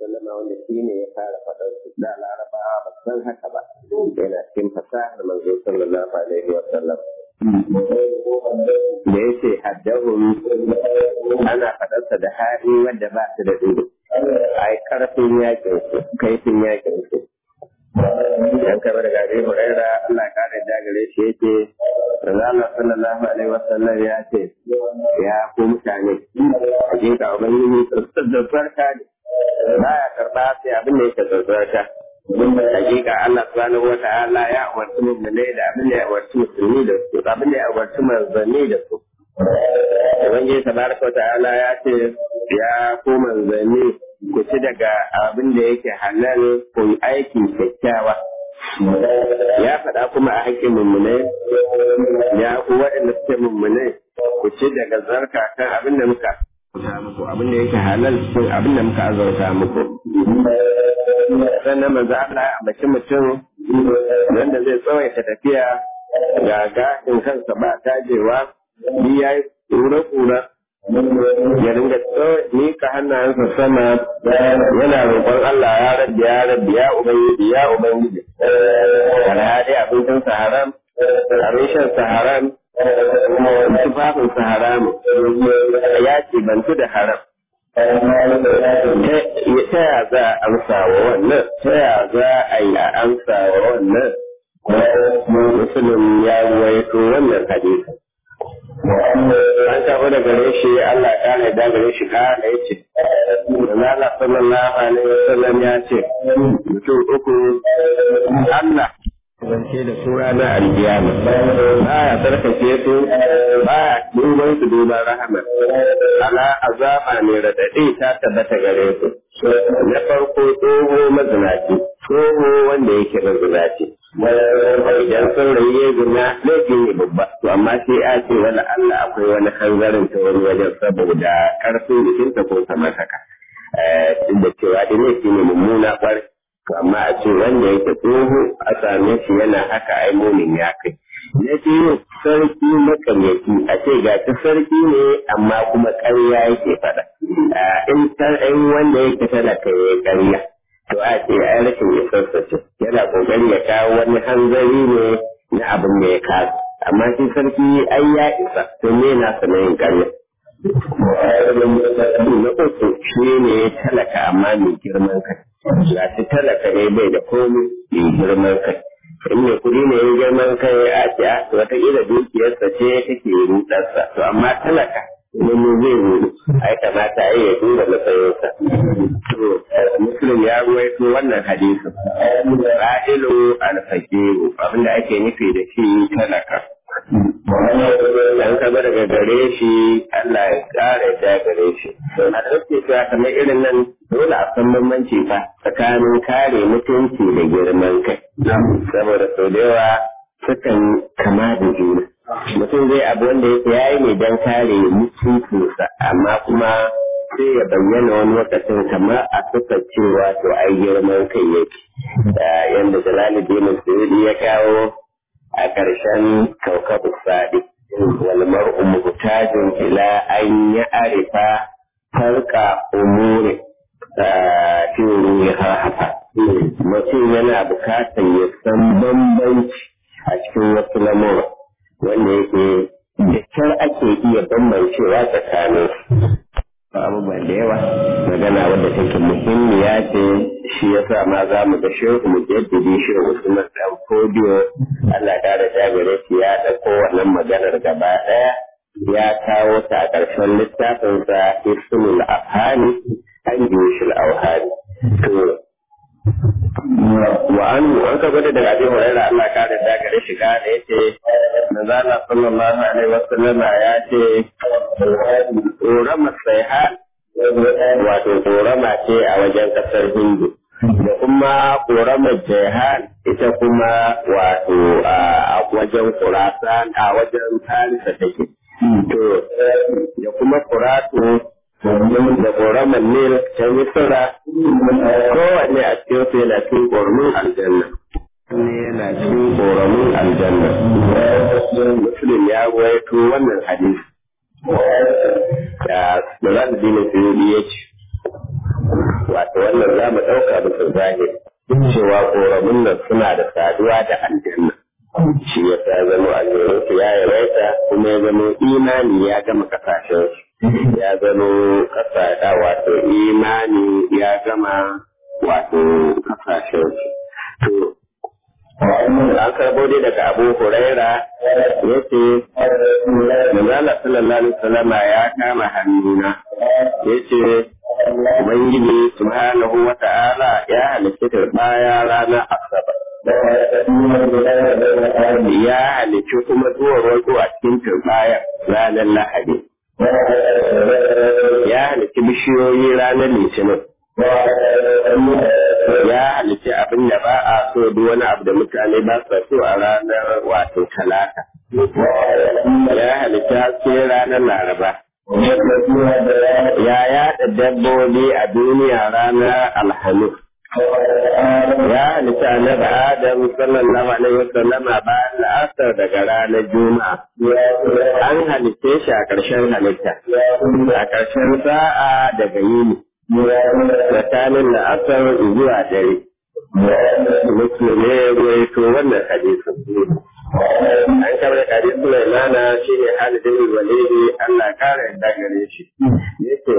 wasallam wanda shi ne ya fara faɗar su da larabawa ba san haka ba yana cikin fasahar manzo sallallahu alaihi wasallam da ya ce haddahun ana faɗarsa da hali wadda ba su da dudu ai karfin yakin su kaifin yakin su dan kamar da gari huraira Allah ya kare da gare shi yake Allah sallallahu alaihi wasallam ya ce ya ku mutane hakika ubangiji tsarka ne baya karba sai abin da yake tsarka hakika Allah subhanahu wa ta'ala ya umarci mu'minai da abin da ya umarci musulmi da su abin da ya umarci manzanni da su ubangiji tabaraka wa ta'ala ya ce ya ku manzanni ku ci daga abin da yake halal ku yi aiki kyakkyawa ya faɗa kuma a haƙƙin mummunai ya ku waɗanda suke mummunai ku ci daga zarka kan abin da muka muku abin da yake halal cikin abin da muka azurta muku sannan manzo Allah ya ambaci mutum wanda zai tsawaita tafiya ga gashin kansa ba tajewa ni yayi kura-kura ya dinga mika hannayensa sama yana roƙon Allah ya rabbi ya rabbi ya ubangiji ya ubangiji alhali abincinsa haram abin shansa haram tufafinsa haram ya ce bantu da haram ta ya za a amsa wa wannan ta ya za a yi a amsa wa wannan musulun ya ruwaito wannan hadisi an tafi da gare shi Allah ya kare da gare shi kara ya ce Allah sallallahu alaihi wasallam ya ce mutum uku Allah zance da su ranar alkiyama ba ya tsarkake su ba ya duban su duban rahama ala azaba ne radadi ta tabbata gare su na farko tsoho mazinaci tsoho wanda yake mazinaci idan saurayi ya gina laifin ne babba to amma sai a ce wani Allah akwai wani hanzarin ta wani wajen saboda karfin jikinta ko kamar haka duk da cewa da laifi ne mummuna kwarai to amma a ce wanda yake tsoho a same shi yana haka ai mumin ya kai na biyu sarki makamaki a ce ga ta sarki ne amma kuma ƙarya yake faɗa in wanda yake talaka ya ƙarya to a ce ai rashin isarsa ce yana ƙoƙari ya kawo wani hanzari ne na abin da ya kasu amma shi sarki ai ya isa to me na sanayin ƙarya na uku shi ne talaka amma mai girman kai ga shi talaka ne bai da komi mai girman kai in mai kuɗi ne ya girman kai a ce a wataƙila dukiyarsa ce take rudarsa to amma talaka wani zai rudu ai kamata ai ya duba matsayinsa to muslim ya ruwaito wannan hadisin ra'ilu alfaqiru abinda ake nufi da shi talaka dan ka daga gare shi Allah ya kare ta gare shi a dauke cewa kamar irin nan dole a san bambanci fa tsakanin kare mutunci da girman kai saboda sau da yawa sukan kama da juna mutum zai abu wanda yake yayi ne don kare mutuncinsa amma kuma sai ya bayyana wani lokacin kamar a suka cewa to ai girman kai yake yanda jalaluddin suyudi ya kawo a ƙarshen kaukabu sadi wal mar'u muhtajun ila an ya'rifa farqa umuri fi ruha hafa mutum yana bukatar ya san bambanci a cikin wasu lamura wanda yake da kyar ake iya bambancewa tsakanin abubuwan da yawa magana wadda take muhimmiya ce shi yasa ma za mu ga shehu mu jaddadi shehu Usman dan Fodiyo Allah ta da gare shi ya dauko wannan maganar gaba daya ya kawo ta a ƙarshen littafin sa Ismul Afhani an Jushul Awhani to wa an an ka gwada daga Abi Hurairah Allah ka da gare shi ka da yace manzo Allah sallallahu alaihi wasallam ya ce ƙorama saiha wato ƙorama ce a wajen ƙasar hindu da kuma ƙoramar jehan ita kuma wato a wajen kurasan a wajen farisa take to da kuma kuratu da ƙoramar nil ta misira kowanne a cikin su yana cikin ƙoramin aljanna ne yana cikin ƙoramin aljanna muslim ya gwaito wannan hadisi da da za su dina suyudi ya ce wato wannan za mu ɗauka bisa zahiri cewa ƙoramin nan suna da saduwa da aljanna shi ya sa zama aljanna su ya yawaita kuma ya zama imani ya gama kasashen ya zama kasa wato imani ya gama wato kasashen to an karbo dai daga abu huraira ya ce manzala sallallahu alaihi wasallama ya kama hannuna ya ce ubangiji subhanahu wa ta'ala ya halitta turbaya ranar asabar ya halicci kuma zuwa wato a cikin turbaya ranar lahadi ya halicci bishiyoyi ranar litinin ya halitta abin da ba a so duk wani abu da mutane ba su so a ranar wato talata ya halitta haske ranar laraba ya yada dabbobi a duniya ranar alhamis ya halitta annabi adam sallallahu alaihi wasallam bayan la'asar daga ranar juma'a an halitta shi a ƙarshen halitta a ƙarshen sa'a daga yini tsakanin la'asar zuwa dare. Muslim ne ya ruwaito wannan hadisin. An kama da hadis Sulaimana shi ne halidin walidi Allah kara yadda gare shi. Yake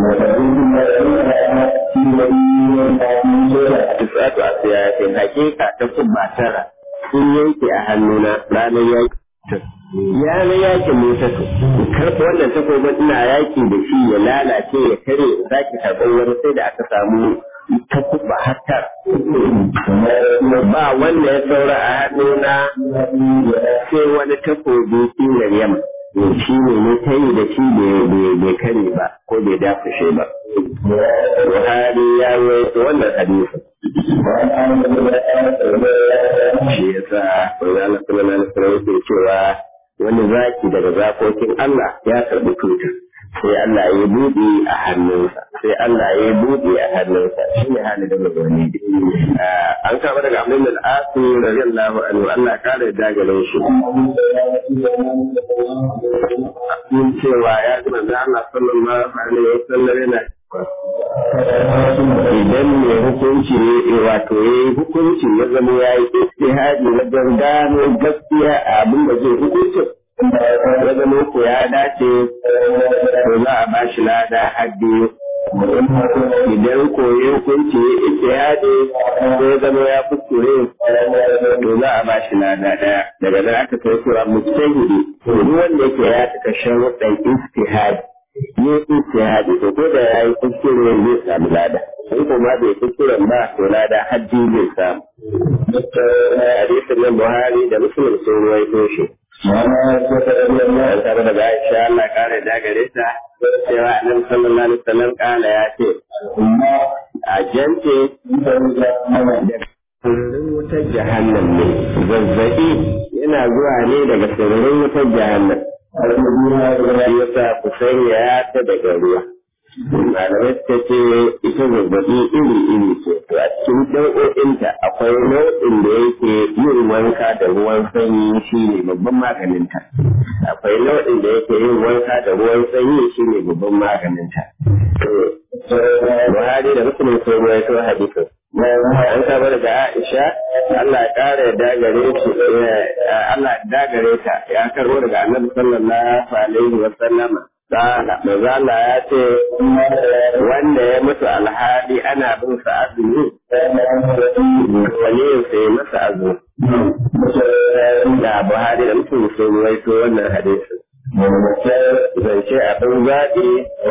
Tisatu a siyasin hakika ta kubba tara sun yanke a hannuna ranar yanki. ya na yakin Musa karɓi wannan takobin ina yaki da shi ya lalace ya kare za ki karɓar wani sai da aka samu takuba hatta ba wanda ya saura a hannuna sai wani takobi sinar yamma shi ne ne ta yi da shi bai kare ba ko bai dafushe ba Buhari ya rawaito wannan hadisi shi yasa Allah sallallahu alaihi wasallam yake cewa wani zaki daga zakokin Allah ya karbi tuta sai Allah ya buɗe a hannunsa sai Allah ya buɗe a hannunsa shi ne hali da mazani an kama daga Abdul al-Asi radiyallahu anhu Allah kare dagare shi in cewa ya ji manzo Allah sallallahu alaihi wasallam yana idan mai hukunci ne wato ya yi hukunci ya zama ya yi istihadi na gano gaskiya a abin da zai hukunci ya zama ko ya dace to za a ba shi lada haddi idan ko ya hukunci ya istihadi ko ya zama ya kuskure to za a ba shi lada daya daga nan aka kai cewa mujtahidi duk wanda yake ya cika sharuɗan istihadi yi istihadi to ko da ya yi kuskure zai samu lada in kuma bai kuskuren ba to lada hajji zai samu hadisin nan buhari da muslim sun ruwaito shi an taɓa daga aisha Allah kare da gare ta cewa annabi sallallahu alaihi wasallam kala ya ce a jance sirrin wutar jahannam ne zazzabi yana zuwa ne daga sirrin wutar jahannam shi yasa ku sanya ta daga ruwa malamai suka ce ita zazzabi iri iri ce to a cikin nau'o'inta akwai nau'in da yake yin wanka da ruwan sanyi shi ne babban maganinta akwai nau'in da yake yin wanka da ruwan sanyi shi ne babban maganinta Buhari da Muslim sun ruwaito hadisin an saba daga Aisha Allah ya kara yadda gare shi Allah ya dagare ta ya karbo daga Annabi sallallahu alaihi wa sallama Sala, maza Allah ya ce wanda ya mutu alhali ana bin sa azumi, wani sai masa azumi. Da Buhari da mutum sun ruwaito wannan hadisin. Zance abin zaɓi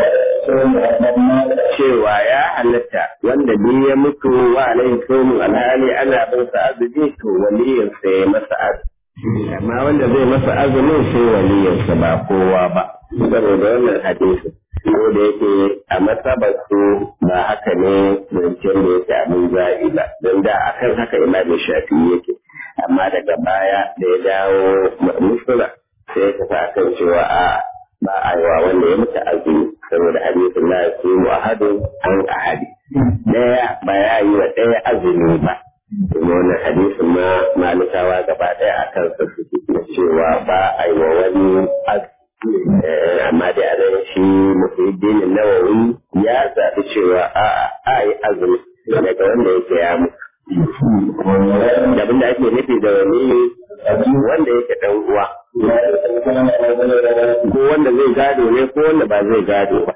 cewa ya halatta wanda biyu ya mutu wa alaihi somin alhali ana bin sa azumi to waliyinsa ya masa azumi. Amma wanda zai masa azumin sai waliyinsa ba kowa ba. saboda wannan hadisi ko da yake a matsabar su ba haka ne zancen da yake abin zaɓi ba don da akan haka imamin shafi yake amma daga baya da ya dawo musula sai ta sa kan cewa a ba a yi wa wanda ya mutu azumi saboda hadisin la yasimu ahadun an ahadi daya ba ya yi wa daya azumi ba kuma wannan hadisin ma malikawa gaba daya akan sa suke cewa ba a yi wa wani azumi amma dai a nan shi muhiddin nawawi ya zaɓi cewa a a yi azumi daga wanda yake ya mutu abin da ake nufi da wani wanda yake dan uwa ko wanda zai gado ne ko wanda ba zai gado ba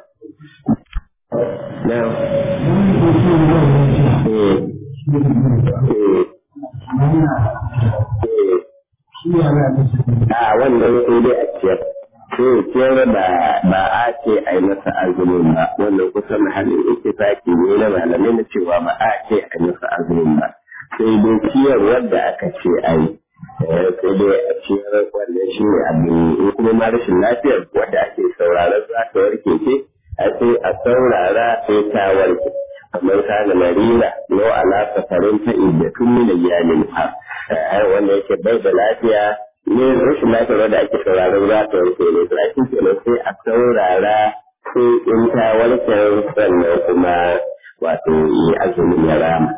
a wannan sai dai a ciyar sai ciyar ba ba a ce a yi masa azumin ba wannan kusan halin ittifaki ne na malamai na cewa ba a ce a yi masa azumin ba sai dai ciyar wadda aka ce a yi sai dai a ciyar wannan shi ne abin in kuma ma rashin lafiyar wadda ake sauraron za ta warke ce a sai a saurara sai ta warke kamar kana marina yau ala safarin ta iddatun min iyalin ha wanda yake bai da lafiya ne rashin lafiyar da ake sauraron za ta warke ne to ake kenan sai a saurara sai in ta warke sannan kuma wato yi azumin ya rama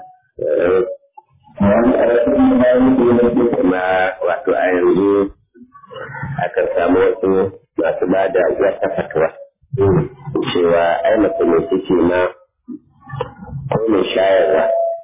kuma wato a yanzu akan samu wasu masu ba da wata fatuwa cewa ai mace mai ciki ma ko mai shayarwa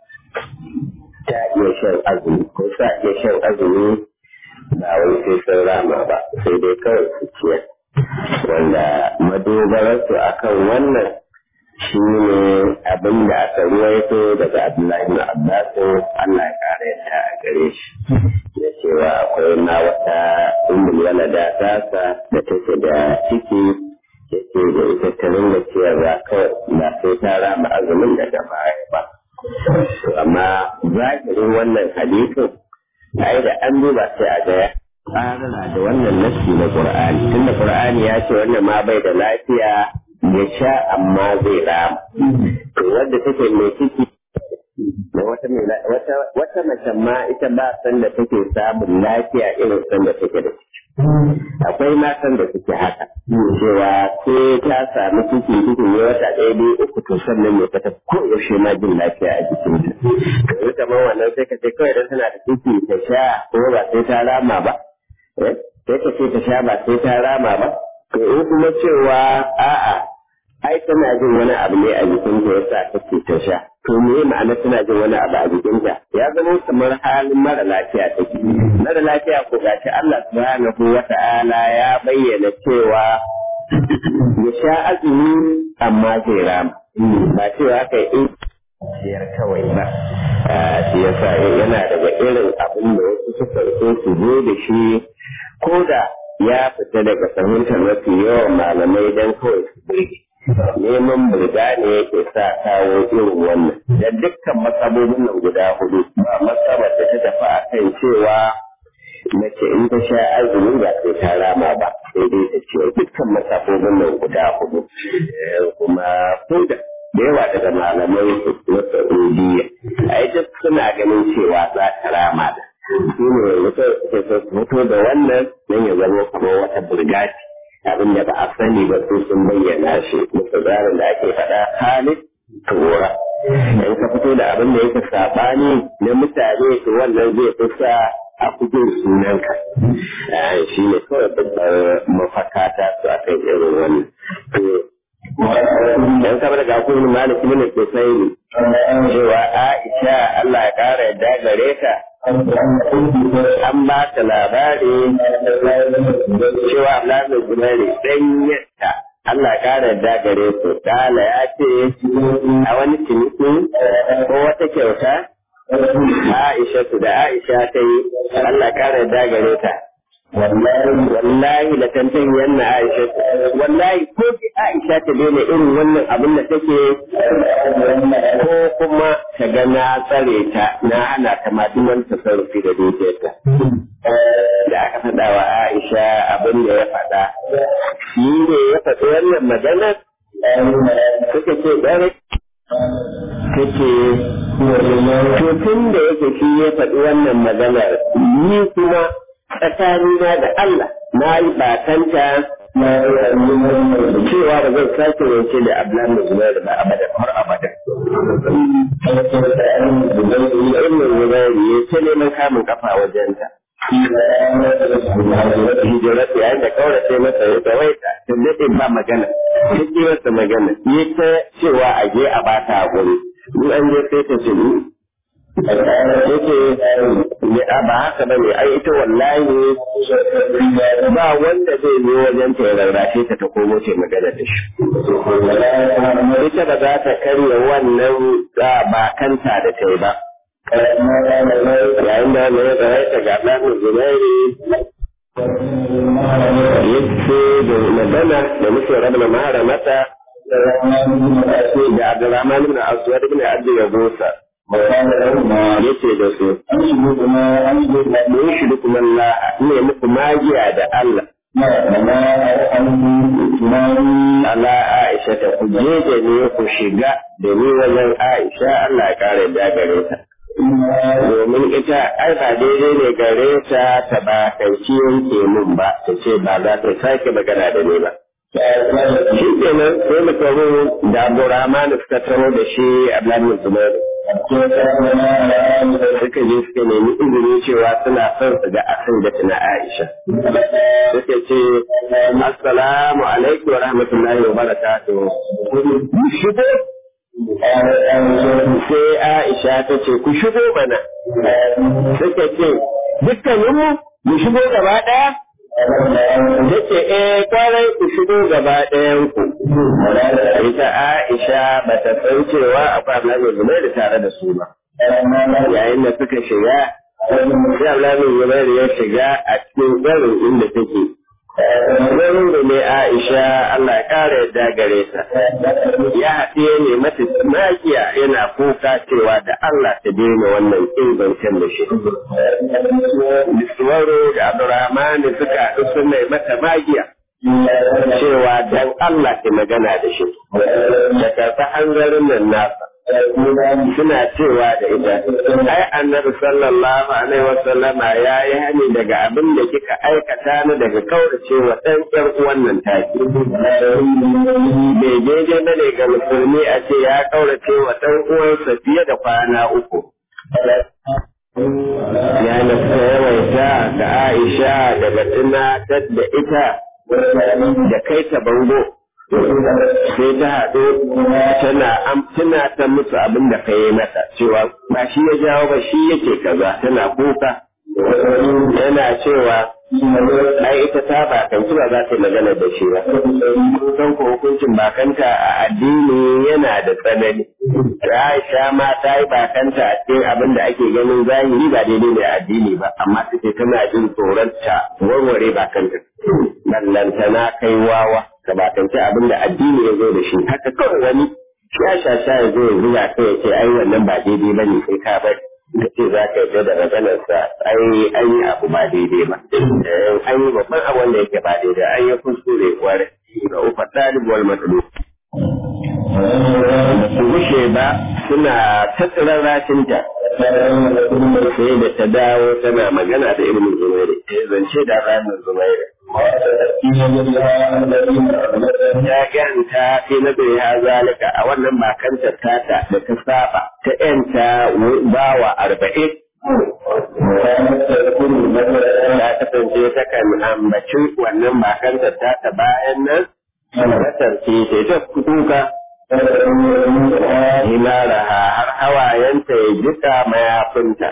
ta iya shan azumi ko sa iya shan azumi ba wai sai sun rama ba sai dai kawai su ciyar wanda madogararsu akan wannan shi ne abin da aka ruwaito daga Abdullahi na Abbasu Allah ya kare ta a gare shi da cewa akwai ma wata umul walada tasa da take da ciki yake da ita ta ringa ciyarwa kawai ba sai ta rama azumin daga baya ba amma zahirin wannan hadisin ai da an duba sai a ga tsarana da wannan nassi na Qur'ani tunda Qur'ani ya ce wannan ma bai da lafiya ya sha amma zai rama to wanda take mai ciki da wata wata wata mace ma ita ba san da take samun lafiya irin san da take da ciki akwai matan da suke haka cewa ko ta samu ciki cikin ne wata ɗaya biyu uku to sannan ne ta ko yaushe ma jin lafiya a jikinta to ita ma wannan sai ka ce kawai dan tana da ciki ta sha ko ba sai ta rama ba sai ka ce ta sha ba sai ta rama ba to in kuma cewa a'a ai tana jin wani abu ne a jikinta ya sa take ta sha to me ma'ana tana jin wani abu a jikinta ya zama kamar halin mara lafiya take mara lafiya ko gashi Allah subhanahu wa ta'ala ya bayyana cewa ya sha azumi amma zai rama ba cewa kai in ciyar kawai ba shi yasa yana daga irin abin da wasu suka so su zo da shi ko da ya fita daga fahimtar mafi yawan malamai don kawai su burge neman burga ne yake sa kawo irin wannan da dukkan masabobin nan guda hudu ba masabar da ta tafi a kan cewa mace in ta sha azumi ba sai ta rama ba sai dai ta ce dukkan masabobin nan guda hudu kuma ko da da yawa daga malamai na Saudiya ai duk suna ganin cewa za ta rama da shi ne mutum suke fito da wannan don ya zama kuma wata burgati abin da ba a sani ba su sun bayyana shi musu tsarin da ake faɗa halin tura in ka fito da abin da yake saɓani na mutane to wannan zai fi sa a kudin sunanka shi ne kawai babbar mafaka ta su a kan irin wannan dan kamar ga kuma malik ibn Qusayn cewa Aisha Allah ya kara yadda gare ta an ba ta labari cewa Abdullahi Zubairu dan yadda Allah ya kara yadda gare su kala ya ce a wani ciniki ko wata kyauta Aisha su da Aisha ta yi Allah ya kara yadda gare ta wallahi la tantan yanna Aisha wallahi ko ki Aisha ta daina irin wannan abin da take ko kuma ta ga na tsare ta na hana ta ma duk wani tasarrufi da dukiyarta da aka faɗa wa Aisha abin da ya faɗa shi ne ya faɗi wannan magana suka ce ɗare kake to tun da yake shi ya faɗi wannan maganar ni kuma tsakanina da Allah na yi batanta cewa ba zan sake rance da Abdullahi da Zubairu ba abadan har abadan. Ibn Zubairu ya ce neman kamun kafa wajenta. Hijirar yayin da kawai sai masa ya tsawaita, tun daɗin ba magana, duk masa magana, ya ta cewa a je a bata haƙuri in an je sai ta ce yake ba haka ba ne ai ita wallahi ba wanda zai yi wajen ta ya rarrashe ta ta komo ce magana da shi ita ba za ta karya wannan ba kanta da ta yi ba yayin da wanda ya tsara ta ga ɗan zubairi yake da magana da muke rabna mahara mata da Abdurrahman ibn Aswad ibn Abd Yabusa yace da su mun shi kuma Allah ne muku magiya da Allah ala Aisha ta ku je da ne ku shiga da ni wajen Aisha Allah ya kare da gare ta domin ita ai ba daidai ne gare ta ta ba kanci yanke mun ba ta ce ba za ta sake magana da ni ba shi kenan sai mu taho da Abdurrahman suka taho da shi Abdullahi Zubairu suka je suka nemi izini cewa suna son su ga akan da tuna Aisha suka ce assalamu alaikum wa rahmatullahi wa barakatuh shigo sai Aisha ta ce ku shigo mana suka ce dukkaninmu mu shigo gaba ɗaya da ce eh kwarai ku shigo gaba ɗayan ku ita Aisha ba ta san cewa akwai Abdullahi Zubairu tare da su ba yayin da suka shiga sai Abdullahi Zubairu ya shiga a cikin garin inda take garin da ne Aisha Allah ya kare yadda gare ta ya haɗe ne mata magiya yana kuka cewa da Allah ta daina wannan ingancin da shi Biswaro da Abdurrahman suka haɗu suna mata magiya cewa dan Allah ke magana da shi da karɓi hanzarin nan nasa suna cewa da ita ai annabi sallallahu alaihi wasallama ya yi hani daga abin da kika aikata ni daga kaurace wa ɗan ƴan wannan taki bai daidai ba ne ga musulmi a ce ya kaurace wa ɗan uwansa fiye da kwana uku ya nafsa yawaita ga Aisha daga tunatar da ita da kai ta bango sai ta haɗu tana tana ta musu abin da ka yi mata cewa ba shi ya jawo ba shi yake kaza tana kuka yana cewa ai ita ta bakanci ba za ta yi magana da shi ba kusan ko hukuncin bakanta a addini yana da tsanani Aisha ma ta yi bakanta a cikin abin da ake ganin zahiri ba daidai ne a addini ba amma take tana jin tsoron ta warware bakanta ballantana kai wawa ka bakance abin da addini ya zo da shi haka kawai wani ya shasha ya zo ya zuga kai ya ce ai wannan ba daidai ba ne sai ka bari ka ce za ka yarda da maganarsa ai an yi abu ba daidai ba an yi babban abu wanda yake ba daidai an yi kuskure kwarai ga ufa ɗalib wal matsalu su gushe ba suna tattara rashinta sai da ta dawo tana magana da ibn zubairi zance da ranar zubairi ya ganta fi na bai ha zalika a wannan bakanta tata da ta saba ta yanta bawa arba'in ta kasance ta kan ambaci wannan bakanta tata bayan nan matar ce ta ta kuka Hilaraha har hawayenta ya jika mayafinta.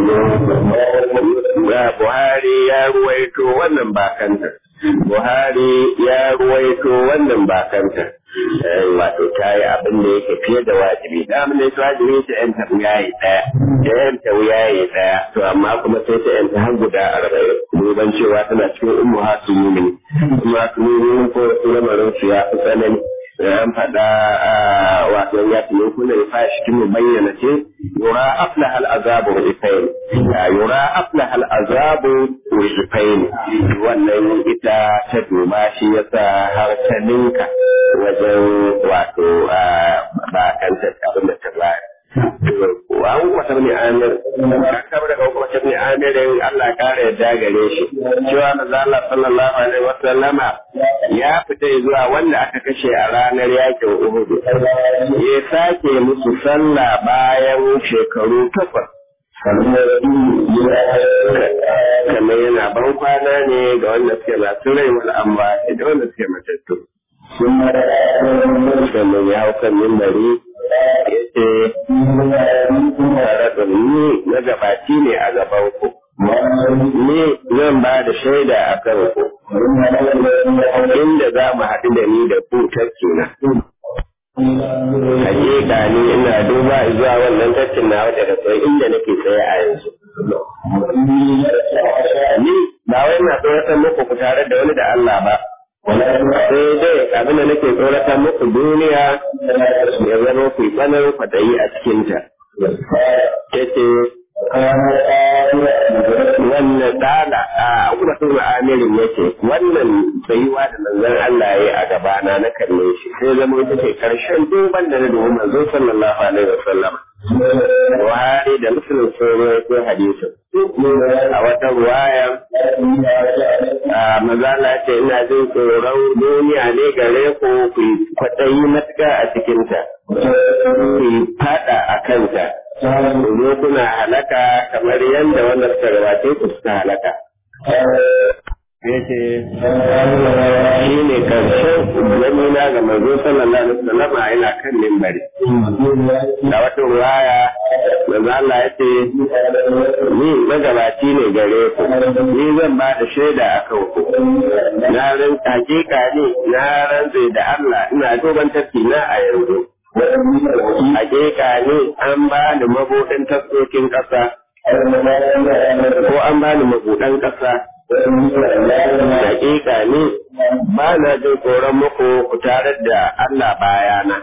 Buhari ya ruwaito wannan bakanta. Buhari ya ruwaito wannan bakanta. Wato ta yi abin da yake fiye da wajibi. Da abin da yake wajibi ta yanta wuyaye ɗaya. Ta yanta wuyaye ɗaya. To amma kuma sai ta yanta har guda arba'in. Duban cewa tana cikin ummu hasu mumini. Ummu hasu mumini ko lamarin su ya fi tsanani. an faɗa wato ya tuno kuna ya fashi kin bayyana ce yura aflaha al-azabu wa ifain yura aflaha al-azabu wa ifain wannan ita ta duba shi yasa har ta ninka wajen wato ba kanta abin da ta bayar wa wata ne amir ka daga wata ne amirin Allah kare yadda gare shi cewa manzo Allah sallallahu alaihi wa sallama ya fita zuwa wanda aka kashe a ranar yakin Uhud ya sake musu sallah bayan shekaru takwas kamar yana ban kwana ne ga wanda suke masu rai wal amma da wanda suke matattu sannan ya hau kan mimbari yace tare da ni na gabaci ne a gaban ku ni zan ba da shaida a kan ku inda za mu haɗu da ni da ku tafki na hakika ni ina duba zuwa wannan tafkin na wajen da sai inda nake tsaye a yanzu ni ba wai na tsoratar muku ku tare da wani da Allah ba sai dai abin da nake tsoratar muku duniya ya zama ku tsanar kwadayi a cikinta yace wannan tsala a wasu ma'amirin yake wannan tsayuwa da manzon Allah ya yi a gabana na kalle shi sai zama ita ce karshen duban da na dubi manzo sallallahu alaihi wasallam Buhari da Muslim sun rawaito hadisin a wata ruwaya a mazala ce ina jin tsoron duniya ne gare ku ku kwaɗayi matuƙa a cikinta ku fada a kanta ku zo kuna halaka kamar yadda wanda suka gabace ku suka halaka yace shi ne karshen zamina ga manzo sallallahu alaihi wasallam yana kan mimbari da wata ruwaya manzo Allah ya ce ni magabaci ne gare ku ni zan ba da shaida a kan ku na ran hakika ne na rantse da Allah ina duban tafki na a yanzu hakika ne an ba ni mabuɗin taskokin ƙasa ko an ba ni mabuɗan ƙasa hakika ne ba na jin tsoron muku ku tare da Allah bayana.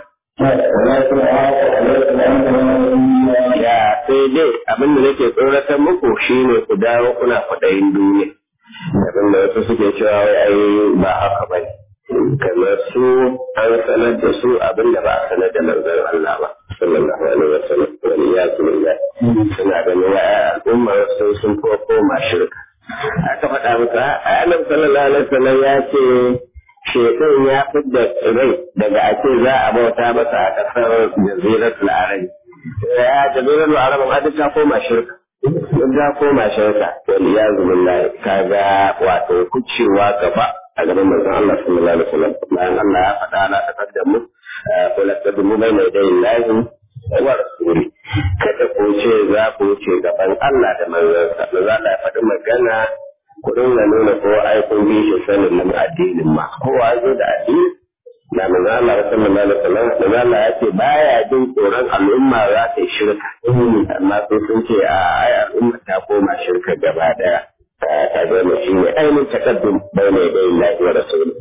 Ya sai dai abin da nake tsoratar muku shine ku dawo kuna kwaɗayin duniya. Abin da wasu suke cewa wai ai ba haka ba kamar su an sanar da su abin da ba a sanar da manzon Allah ba. sallallahu alaihi wa sallam wani ya suna ganin wa al'ummar sun sun koma shirka. aka faɗa masa annabi sallallahu alaihi wasallam ya ce shaitan ya fidda rai daga ake za a bauta masa a ƙasar jaziratul arab ya jaziratul arab ma duk ta koma shirka duk ta koma shirka wal iyazu billahi kaga wato kucewa gaba a gaban manzon Allah sallallahu alaihi wasallam bayan Allah ya faɗa la taqaddamu ko la taqaddamu bayna yaday Allah wa rasuli kada ku ce za ku wuce gaban Allah da manzansa da za a faɗi magana ku dinga nuna ko ai kun bi shi sanin nan addinin ma kowa zo da addini da manzo Allah sallallahu alaihi wasallam da Allah ya ce baya jin tsoron al'umma za ta yi shirka amma sai sun ce a ai al'umma ta koma shirka gaba daya ta zama shi ne ainihin takaddum bai ne da Allah wa rasuluhu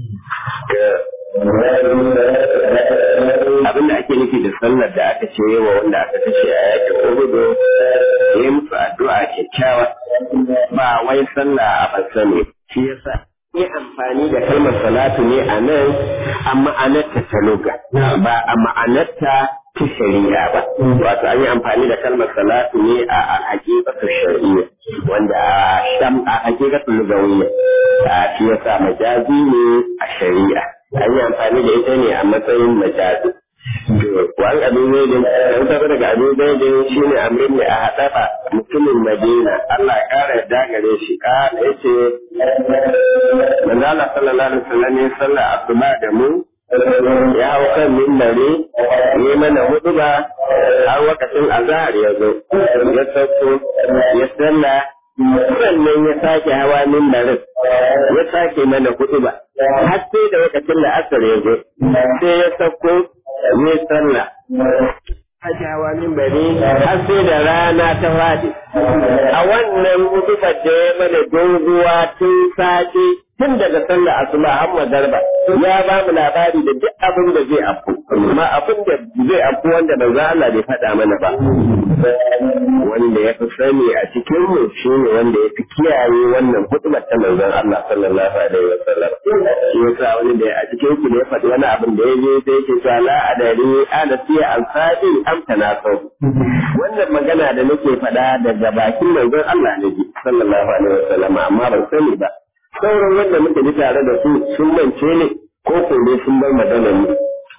abin da ake nufi da sallar da aka ce wa wanda aka kashe a yakin uhudu ya musu addu'a kyakkyawa ba wai sallah a basa ne shi yasa yi amfani da kalmar salatu ne a nan a ma'anarta ta luga ba a ma'anarta ta shari'a ba wato an yi amfani da kalmar salatu ne a hakikatu shari'a wanda a hakikatu lugawiyya shi yasa majazi ne a shari'a an yi amfani da ita ne a matsayin majazi. Wani abin zaidin, an taɓa daga abin zaidin shi ne amrin ne a haɗaɓa mutumin Madina, Allah ya ƙara yadda gare shi, ƙara ya ce, Manzala sallallahu alaihi wasallam ya sallah asuba da mu, ya hau kan mimbari, ya mana hudu ba, har wakacin azahar ya zo, ya sauko, ya sallah, sannan ya sake hawa mimbarin, ya sake mana hudu ba. har sai da lokacin da asar ya zo sai ya sauko ne sallah Hajawa min bari har sai da rana ta fadi. A wannan mutubar da ya mana doguwa tun sati tun daga sallah asuba har magarba ya ba mu labari da duk abin da zai afku amma abin da zai afku wanda manzo Allah bai faɗa mana ba wanda ya fi sani a cikin mu shine wanda ya fi kiyaye wannan hutubar ta manzon Allah sallallahu alaihi wa sallam shi yasa wani da a cikin ku ne ya faɗi wani abin da ya je sai yake cewa la adari ana siya alfadi am tanasau wannan magana da nake faɗa daga bakin manzon Allah ne sallallahu alaihi wa sallam amma ban sani ba sauran wanda muka ji tare da su sun mance ne ko ko dai sun bar magana ne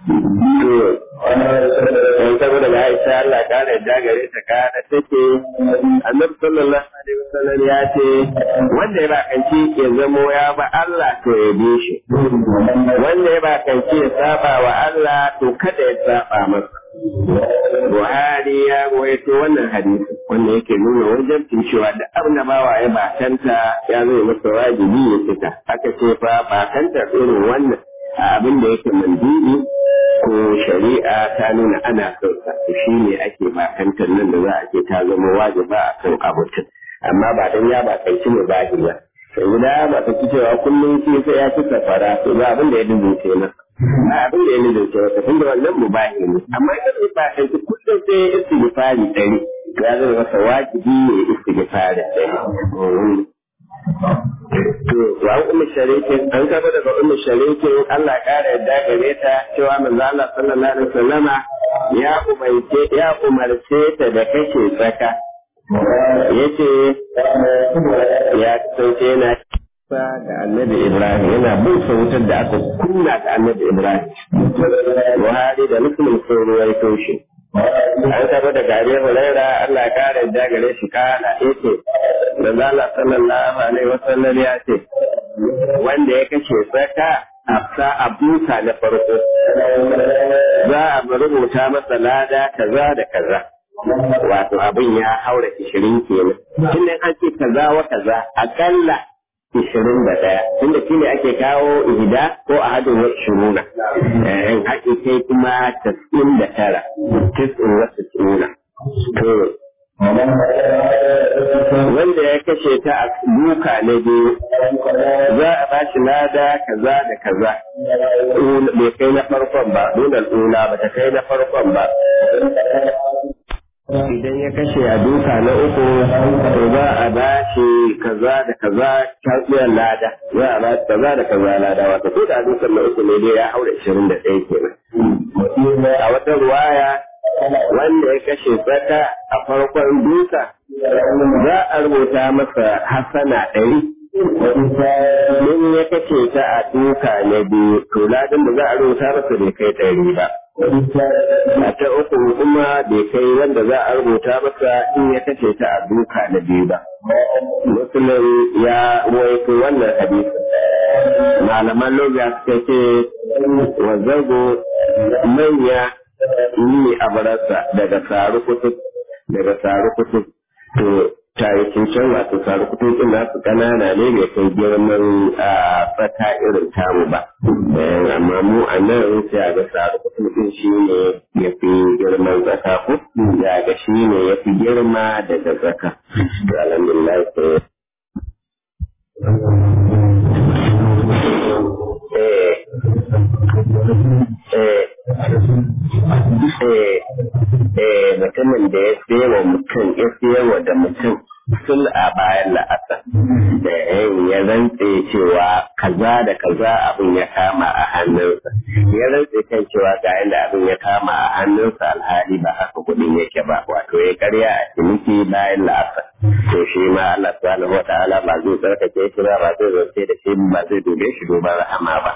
to saboda ga Aisha Allah ka da jagare ta ka da take Annabi sallallahu alaihi wasallam ya ce wanda ya bakanci ya zamo ya ba Allah to ya bi shi wanda ya bakanci ya saba wa Allah to kada ya saba masa Buhari ya rawaito wannan hadisi wanda yake nuna wajabcin cewa da abin da bawa ya bakanta ya zai masa wajibi ya fita aka ce fa bakanta irin wannan a abin da yake mandiri ko shari'a ta nuna ana son sa to shi ne ake bakantar nan da za a ce ta zama wajiba a kan abutin amma ba dan ya bakanci ne ba ba sai guda ba ta ci cewa kullum shi sai ya ci safara to ba abin da ya dinga masa ba abin da ya nuna cewa tun da wannan mubahi ne amma idan ya ba kai kullum sai ya istighfari dare to ya zama masa wajibi ne istighfari dare to wa ummu sharikin an kaba daga ummu sharikin Allah kara yadda gare ta cewa manzo Allah sallallahu alaihi wasallama ya umarce ya umarce ta da kashe tsaka yace ya sauke yana da annabi Ibrahim yana bin wutar da aka kunna da annabi Ibrahim. Buhari da Muslim sun ruwaito shi. An saba da gare Hulaira Allah kare da gare shi kana yake da zala sallallahu alaihi wasallam ya ce wanda ya kashe tsaka a sa abuka na farko za a rubuta masa lada kaza da kaza. Wato abin ya haura ishirin kenan. Tun an ce kaza wa kaza akalla ishirin da ɗaya tunda shi ne ake kawo ihida ko a hadin wa shiruna in haƙi kai kuma tas'in da tara tis'in wa tis'una to wanda ya kashe ta a duka na biyu za a ba shi lada kaza da kaza bai kai na farkon ba dunan ula ba ta kai na farkon ba idan ya kashe a duka na uku to za a ba shi kaza da kaza tarbiyyar lada za a ba shi kaza da kaza lada wato ko da dukan na uku ne dai ya haura ishirin da ɗaya kenan a wata ruwaya wanda ya kashe tsaka a farkon duka za a rubuta masa hasana ɗari Mun ya kace ta a duka na biyu, to ladan da za a rubuta masa bai kai ɗari ba. A ta uku kuma bai kai wanda za a rubuta masa in ya kace ta a duka na biyu ba. Musulun ya ruwaito wannan hadisi. Malaman loga suka ce wa zago manya ni a barasa daga saru kutub daga saru kutub to tarihin can wato saru kutubin nasu kanana ne mai kai girman a tsaka irin tamu ba amma mu a nan sai a ga saru kutubin shi ne ya fi girman tsaka ko ya ga shi ne ya fi girma daga tsaka to alhamdulillah sai mutumin da ya sayawa mutum ya sayawa da mutum sul a bayan la'asar da ya rantse cewa kaza da kaza abin ya kama a hannunsa ya rantse kan cewa ga yadda abin ya kama a hannunsa alhali ba haka kudin yake ba wato ya karya a ciniki bayan la'asar to shi ma Allah subhanahu wa ta'ala ba zai tsarkake shi ba ba zai zance da shi ba zai dube shi duban rahama ba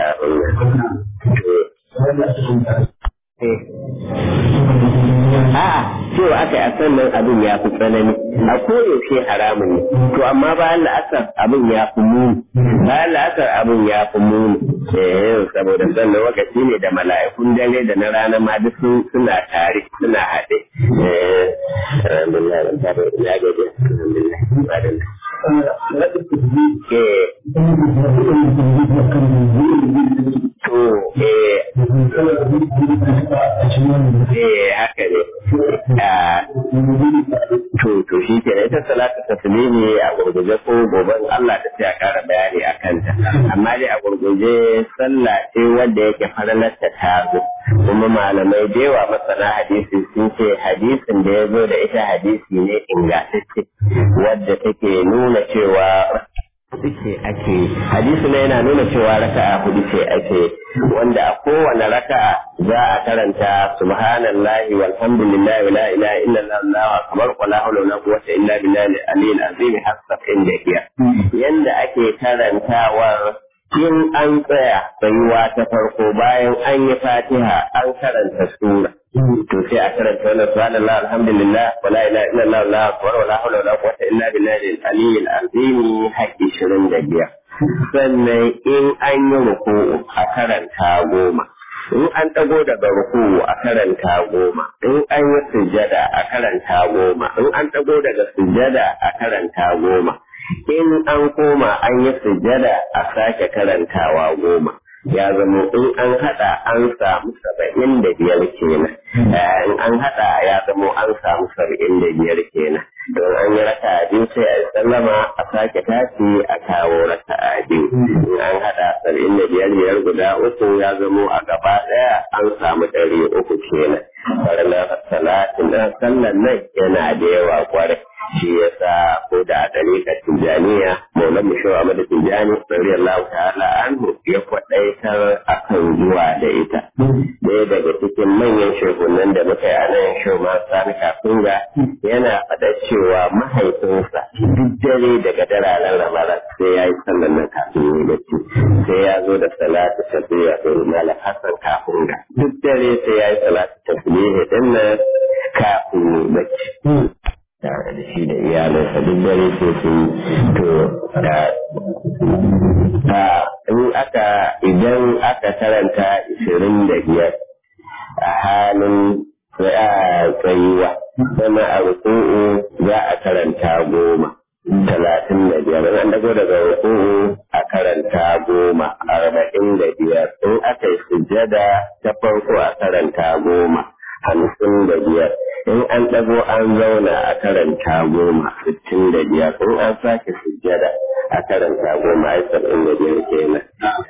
A'a, cewa aka yi a sannan abin ya fi tsanani, a koyaushe haramun ne, to amma bayan la'asar abin ya fi muni, bayan la'asar abin ya fi muni, eh saboda sannan lokaci ne da mala'ikun dare da na rana ma duk suna tare, suna haɗe. Eh, alhamdulillah, ban taɓa ina gaje, alhamdulillah, alhamdulillah. To, eh, eh, haka ne. To, to shi ke ita salatu taslimi a gurguje ko goben Allah ta ce a kara bayani a kanta. Amma dai a gurguje sallah ce wanda yake faralarta ta zo. Kuma malamai da yawa masana hadisi sun ce hadisin da ya zo da ita hadisi ne ingantacce wadda take nuna cewa hudu ce ake hadisi ne yana nuna cewa raka'a hudu ce ake wanda a kowane raka'a za a karanta subhanallahi walhamdulillahi wa la ilaha illallah Allahu akbar wa la hawla wa la quwwata illa billahi al-aliyyil azim hasab inda hiya yanda ake karantawa in an tsaya tsayuwa ta farko bayan an yi fatiha an karanta sura to sai a karanta wannan subhanallah alhamdulillah wa la ilaha illallah allahu akbar wa la hawla wa la quwwata illa billahi al-aliyyil azim haƙƙi shirin da biyar sannan in an yi ruku'u a karanta goma in an ɗago daga ruku a karanta goma in an yi sujada a karanta goma in an ɗago daga sujada a karanta goma in an koma an yi sujada a sake karantawa goma ya zama in an haɗa an samu saba'in da biyar kenan in an haɗa ya zama an samu saba'in da biyar kenan don an yi raka biyu sai a sallama a sake tashi a kawo raka biyu in an haɗa saba'in da biyar biyar guda uku ya zama a gaba ɗaya an samu ɗari uku kenan farnar salatin na sallan nan yana da yawa kwarai shi yasa ko da a ɗariƙar tijjaniya maulan mushawa mada tijjani radiyallahu ta'ala anhu ya kwaɗaitar akan zuwa da ita ɗaya daga cikin manyan shehunan da muka yi a nan shoma sani kafinga yana faɗa cewa mahaifinsa duk dare daga dararen ramadan sai ya yi sallan nan kafin yi bacci sai ya zo da salatu tafiya da mala hassan kafinga duk dare sai ya yi salatu tafiya ɗin nan kafin yi bacci tare da shi da iyalinsa duk dare sai su to da in aka idan aka karanta ishirin da biyar a halin tsayuwa sama a ruku'u za a karanta goma talatin da biyar in an dago daga ruku'u a karanta goma arba'in da biyar in aka yi sujjada ta farko a karanta goma hamsin da biyar in an ɗago an zauna a karanta goma sittin da biyar in an sake sujjada a karanta goma ai saba'in da biyar kenan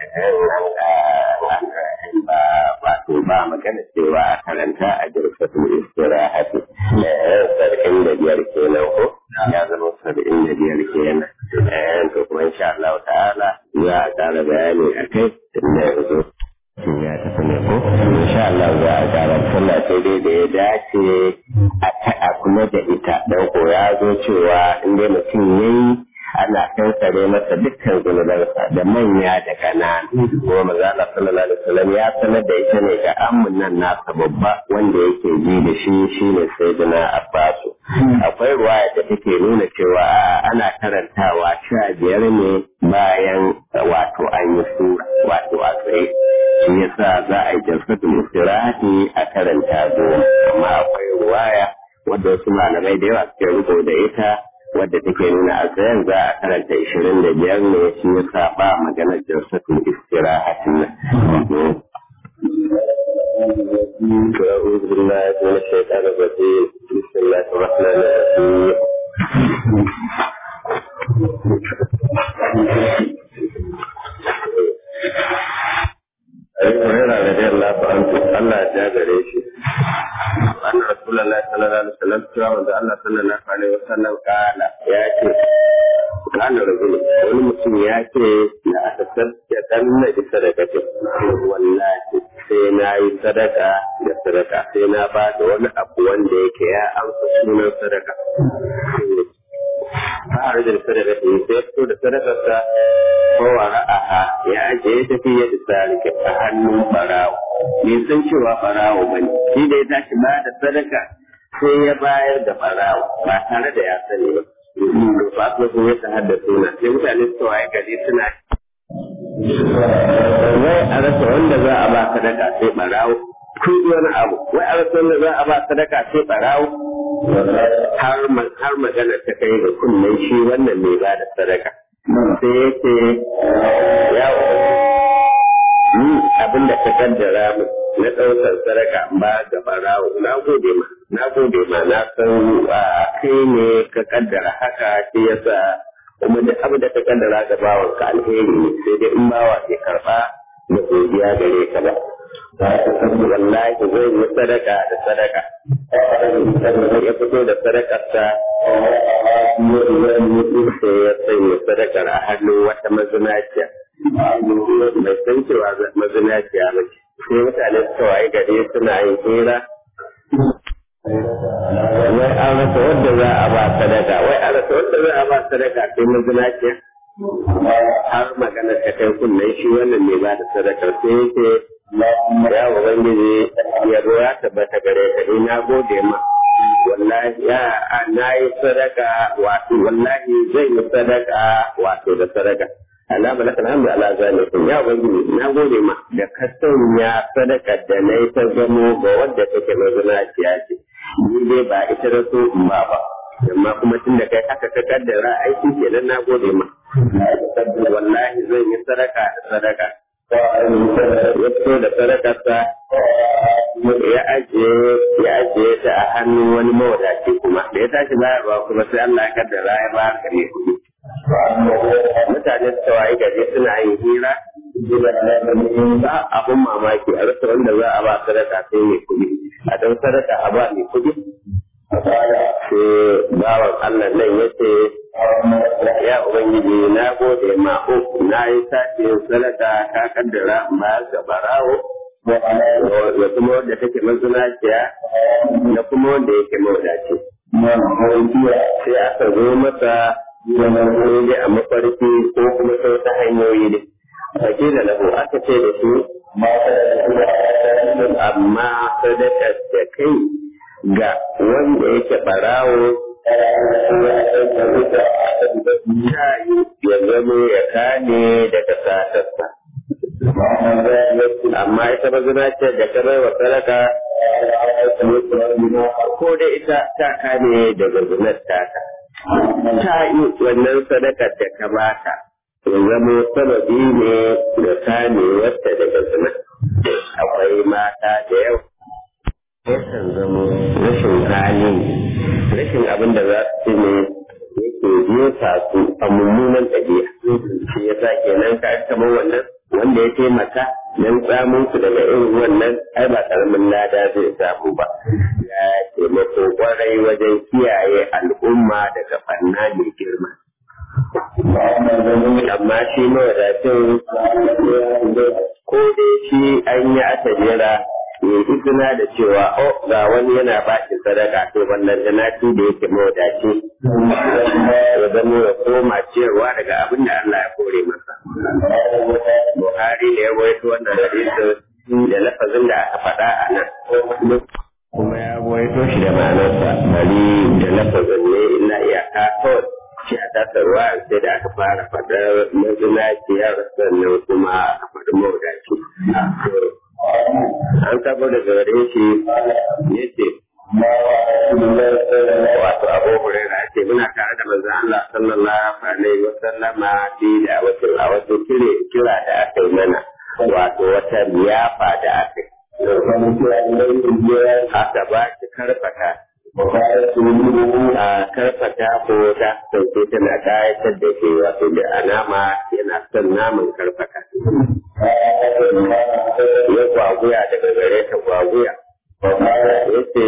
ba wato ba magana cewa a karanta a jirfatul istirahati saba'in da biyar kenan ko ya zama saba'in da biyar kenan to kuma insha Allah ta'ala za a ƙara bayani a kai tunda yanzu ya tafi ne ko insha Allah za a ƙara sallah sai dai da ya dace a kuma da ita dan ko ya zo cewa in dai mutum yayi ana kankare masa dukkan zunubansa da manya da ƙanana kuma maza Allah sallallahu alaihi wasallam ya sanar da ita ne ga ammun nan nasa babba wanda yake ji da shi shine sayyidina Abbasu akwai ruwaya da take nuna cewa ana karantawa sha biyar ne bayan wato an yi sura wato a tsaye shi yasa za a yi jalsatul istirahati a karanta goma amma akwai ruwaya wadda wasu malamai da yawa suke riko da ita wadda take nuna a tsayen za a karanta ishirin da biyar ne shi yasa ba maganar jalsatul istirahatin nan أعوذ بالله من الشيطان الرجيم بسم الله الرحمن الرحيم أبي هريرة رضي الله عنه الله جابر شيء أن رسول الله صلى الله عليه وسلم سوى من الله صلى الله عليه وسلم قال يا قال رجل wani mutum ya ce na aka ya dan na ji sadakatin wallahi sai na yi sadaka da sadaka sai na ba da wani abu wanda yake ya amsa sunan sadaka ta da sadaka ta yi sai fito da sadakarsa kowa ra'aha ya ajiye ta fiye da sarki a hannun barawo bai san cewa barawo ba ne shi da ya tashi ba da sadaka sai ya bayar da barawo ba tare da ya sani ba ba su sun yi ta haddasa na sai mutane su waye gari suna wai a rasa wanda za a ba sadaka sai barawo kun wani abu wai a rasa wanda za a ba sadaka sai barawo har magana ta kai ga kunnen shi wannan mai ba da sadaka sai yake ya ni abin da ka kaddara mu na ɗaukar sadaka ba ga barawo na gode ma na gode ma na san kai ne ka kaddara haka shi yasa kuma duk abin da ka kaddara ga bawan ka alheri ne sai dai in bawa ke karba da godiya gare ka ba wallahi zai yi sadaka da sadaka ya fito da sadakarsa sai ya sanya sadakar a hannun wata mazinaciya mai san cewa mazinaciya ba ce sai mutane suka waye gari suna yin hira wai an rasa wadda za a ba sadaka wai an rasa wadda za a ba sadaka sai mazinaciya har magana ta kai kunnen shi wannan mai ba da sadakar sai yake ya ubangiji yabo ya tabbata gare ka ni na gode ma wallahi ya na yi sadaka wato wallahi zai yi sadaka wato da sadaka Allah malaka alhamdu ala zalikum ya ubangiji na gode ma da ka sanya sadaka da na yi ta gamo ga wadda take mazinaciya ce ni dai ba ita da so in ba ba amma kuma tun da kai haka ka kaddara aiki kenan na gode ma wallahi zan yi sadaka da sadaka ya fito da sadakarsa ya ajiye ya ajiye ta a hannun wani mawadaci kuma da ya tashi bayarwa kuma sai Allah ya kaddara ya ba ka ne kuɗi mutane su tawaye gari suna yin hira ba abun mamaki a rasa wanda za a ba sadaka sai mai kuɗi a don sadaka a ba mai kuɗi sai bawan Allah nan ya ce ya ubangiji na gode ma uku na yi sace sadaka ka kaddara ba ga barawo da kuma wanda take mazinaciya da kuma wanda yake mawadaci sai aka zo masa wani a mafarki ko kuma sau ta hanyoyi ne ake da lahu aka ce da su amma sadakar da kai ga wanda yake barawo ya yi ya zama ya kane daga satarsa amma ita mazina ce da ta bai wa sadaka ko da ita ta kane daga zinar tata ta yi wannan sadakar da ka bata ya zama sababi ne da kame wata daga zina akwai mata da yawa yakan zama rashin hali rashin abin da za su ci ne yake jefa su a mummunan ɗabi'a shi ya sa kenan ka kamar wannan wanda ya taimaka don tsamun su daga irin wannan ai ba karamin lada zai samu ba ya taimako kwarai wajen kiyaye al'umma daga fanna mai girma amma shi mawadacin ko dai shi an yi atajera ya yi izina da cewa o ga wani yana ba shi sadaka to wannan janati da yake mawadaci ya zama ya koma ciyarwa daga abin da Allah ya kore masa Buhari ne ya rawaito wannan hadisin da lafazin da aka faɗa a nan kuma ya rawaito shi da ma'anarsa bari da lafazin ne illa iyaka kawai shi a tasarwa sai da aka fara faɗar mazinaciyar sannan kuma aka faɗi mawadaci an tabo da gare shi ya ce wato abu hurera ce muna tare da manzon Allah sallallahu alaihi wa sallama fi da wato a wato kire kira da aka yi mana wato wata liyafa da aka yi aka ba shi karfata a karfata ko ta sauke tana kayatar da ke wato da alama yana son naman karfata ya gwaguya daga gare ta gwaguya ya ce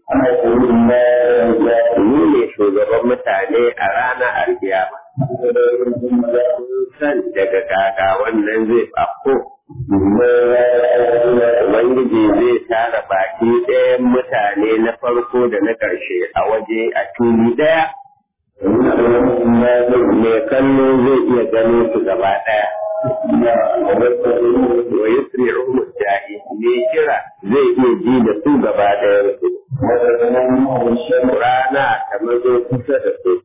ni ne shugaban mutane a ranar alkiyama san daga kaka wannan zai fafko Ubangiji zai tara baki ɗayan mutane na farko da na ƙarshe a waje a tuli ɗaya. Mai kallo zai iya gano su gaba ɗaya. Wa yusri ruhun jahi ne kira zai iya ji da su gaba ɗayan su. Rana ta mazo kusa da su.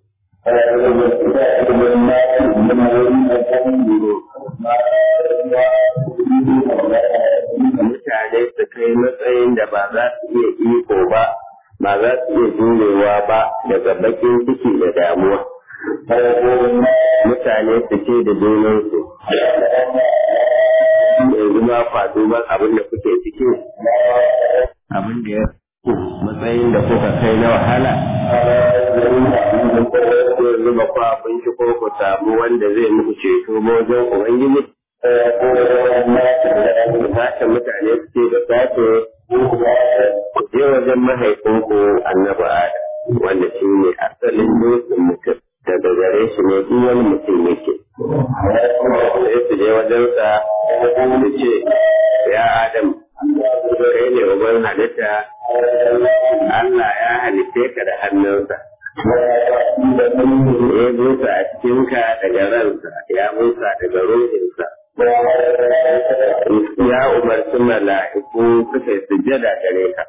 mutane su kai matsayin da ba za su iya iko ba ba za su iya jurewa ba daga bakin ciki da damuwa mutane su ce da junansu yanzu ba kwa duban abin da kuke ciki abin da ya matsayin da kuka kai na wahala yanzu ba kwa abinci ko ku samu wanda zai muku ceto wajen ubangiji sashen mutane suke da sashe ku je wajen mahaifinku annabi adam wanda shi ne asalin dutsen mutum daga gare shi ne duk wani mutum yake sai su je wajensa su ce ya adam kai ne uban halitta Allah ya halitte ka da hannunsa ya busa a cikinka daga ransa ya busa daga ruhinsa ya umarci mala'iku suka yi sujjada gare ka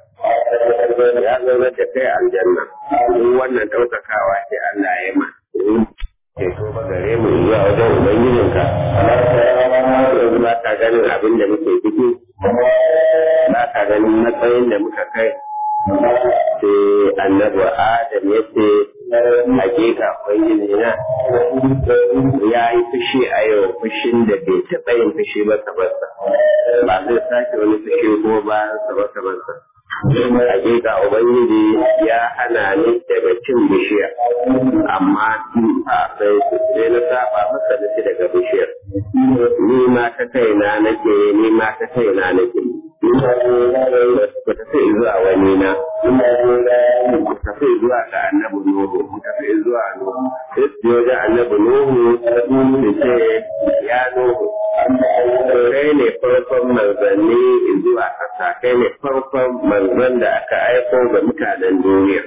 ya zama da kai aljanna duk wannan ɗaukakawa ce Allah ya ma ceto ba gare mu zuwa wajen ubangijinka yanzu ba ka ganin abin da muke ciki ba ka ganin matsayin da muka kai sai annabi adam ya ce hakika ubangiji na ya yi fushi a yau fushin da bai taɓa yin fushi ba sabarsa ba zai sake wani fushi ko bayan sabarsa barsa hakika ubangiji ya hana ni daga cin bishiya amma a sai sai na saba masa da shi daga bishiyar ni ma ta kaina nake ni ma ta kaina nake ku tafi zuwa wani na ku tafi zuwa ga annabi nuhu ku tafi zuwa nuhu sai su je wajen annabi nuhu su ce ya nuhu kai ne farkon manzanni zuwa ƙasa kai ne farkon manzan da aka aiko ga mutanen duniya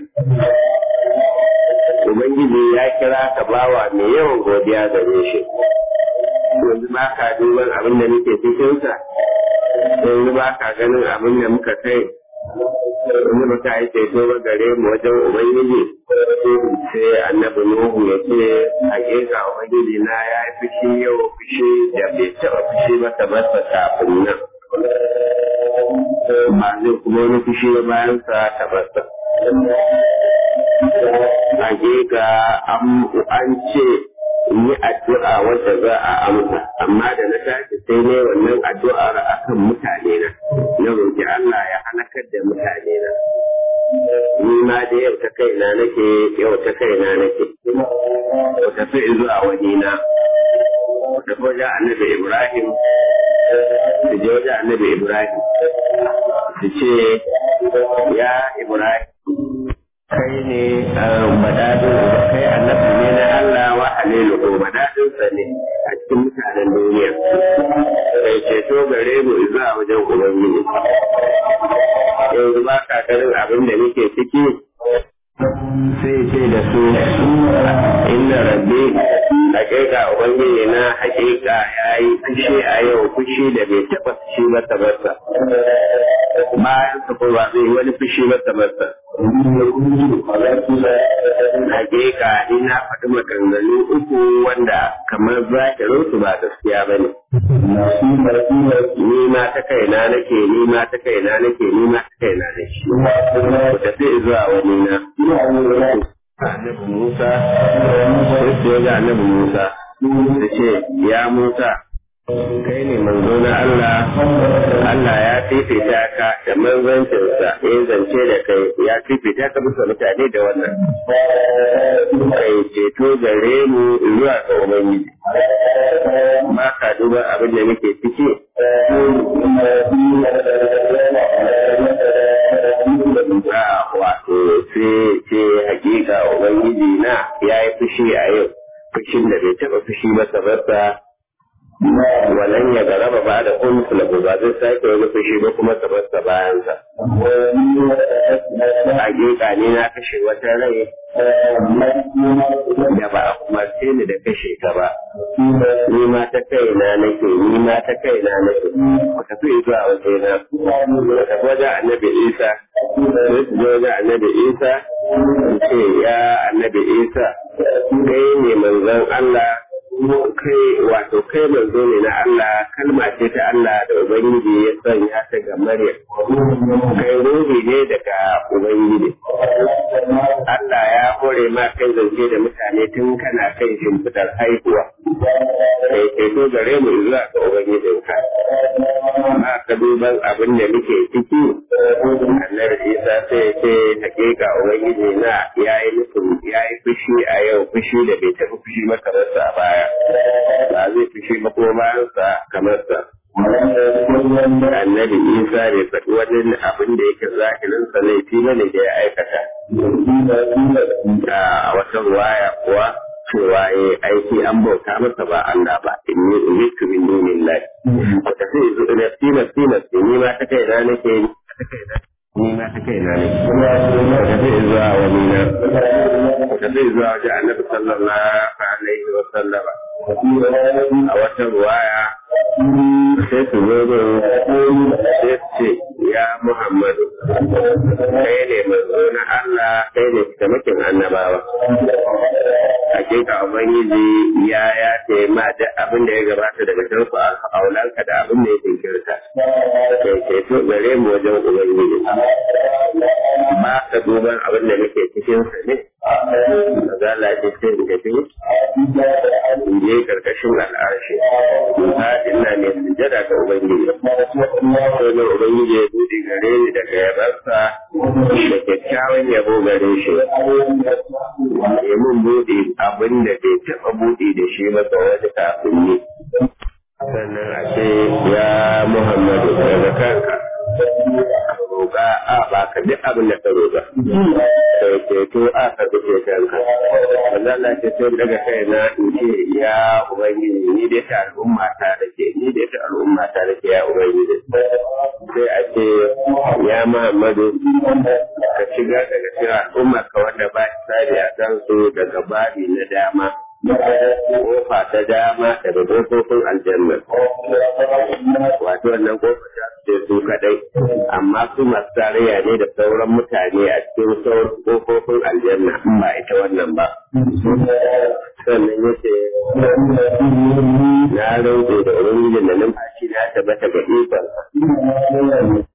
Ubangiji ya kira ka bawa mai yawan godiya gare shi. Yanzu ba ka duban abin da muke cikinsa, yanzu ba ka ganin abin da muka kai, yanzu ba ka yi ceto ba gare mu wajen Ubangiji. Sai annabi Nuhu ya ce, hakika Ubangiji na ya yi fushi yau fushi da bai taɓa fushi ba ta basa kafin nan. Ba zai kuma wani fushi ba bayan sa ta basa. hakika an ce yi addu'a wadda za a amsa amma da na tashi sai ne wannan addu'ar akan mutane na na roƙi Allah ya halakar da mutane na ni ma da yau ta kaina nake yau ta kaina nake ku tafi zuwa wani na ku tafi wajen annabi Ibrahim su je wajen annabi Ibrahim su ce ya Ibrahim kai ne madadin kai annabi ne na Allah wa halilu ko madadin sa ne a cikin mutanen duniya kai ceto gare mu zuwa wajen ubangiji yanzu ba ka ganin abin da muke ciki sai ce da su inna rabbi hakika ubangiji na hakika ya yi fushi a yau fushi da bai taɓa fushi ba tabarsa bayan sa ko ba zai wani fushi ba tabarsa hakika ni na faɗi maganganu uku wanda kamar zahirin su ba gaskiya ba ne ni ma ta kaina nake ni ma ta kaina nake ni ma ta kaina nake ku tafi zuwa wani na annabi Musa sai su ga annabi Musa da ce ya Musa kai ne manzo na Allah Allah ya fifita ka da manzancinsa ya zance da kai ya fifita ka bisa mutane da wannan kai ceto gare mu zuwa ga Ubangiji ba ka duba abin da muke ciki wato sai ce hakika Ubangiji na ya yi fushi a yau fushin da bai taɓa fushi ba sabarsa wannan ya garaba ba da kun sulabu ba zai sake wani fushi ba kuma sabarsa bayansa. Hakika ne na kashe wata rai da ba a umarce ni da kashe ta ba. Ni ma ta kaina nake, ni ma ta kaina nake. Ku tafi zuwa waje na. Ku tafi wajen annabi Isa. Sai su je wajen annabi Isa. Ce ya annabi Isa. Kai ne manzon Allah kai wato kai manzo ne na Allah kalma ce ta Allah da Ubangiji ya sanya ta ga Maryam kai ruhi ne daga Ubangiji Allah ya hore ma kai zance da mutane tun kana kai shimfidar haihuwa kai kai to gare mu zuwa ga Ubangijinka ma ka duban abin da muke ciki annabi Isa sai ce hakika Ubangiji na yayi nufin yayi fushi a yau fushi da bai tafi fushi maka a baya ba zai fushi ba kuma bayansa kamar sa. Annabi Isa bai faɗi wani abin da yake zahirinsa laifi ba ne da ya aikata. A wata ruwaya kuwa cewa ya aiki an bauta masa ba Allah ba inni umitu min dunillahi. Ku tafi nafsi nafsi nafsi ni ma ta kai na nake ni ma ta kai na ne. Ku tafi zuwa wani na. Ku tafi zuwa wajen annabi sallallahu alaihi wa sallama. a wata ruwaya sai su zo da sai ce ya Muhammadu kai ne manzo na Allah kai ne tamakin annabawa hakika ubangiji ya ya ce ma da abin da ya gabata daga tarku a aulanka da abin da ya jinkirta kai ce to gare mu wajen ubangiji ba ka duban abin da nake cikin sa ne magana ce sai in tafi in je karkashin al'arshi in faɗi ina ne sujada ga ubangiji sai na ubangiji ya buɗe gare ni daga yabarsa da kyakkyawan yabo gare shi ya mun buɗe abin da bai taɓa buɗe da shi ba ga wani kafin ni sannan a ce ya muhammadu daga kanka roƙa a ba ka duk abin da ka roƙa sai ceto a ka duk kanka Allah na ce sai daga kai na in ce ya ubangiji ni dai ta al'umma ta rake ni dai ta al'umma ta rake ya ubangiji sai a ce ya Muhammadu ka shiga daga cikin al'umma ka wanda ba tsari a kan su daga babi na dama kofa ta dama daga kofofin aljanna wato wannan kofa ta ce su kadai amma su masu tarayya ne da sauran mutane a cikin sauran kofofin aljanna in ba ita wannan ba sannan ya ce na rauke da ubangijin da numfashi na tabbata ga ikon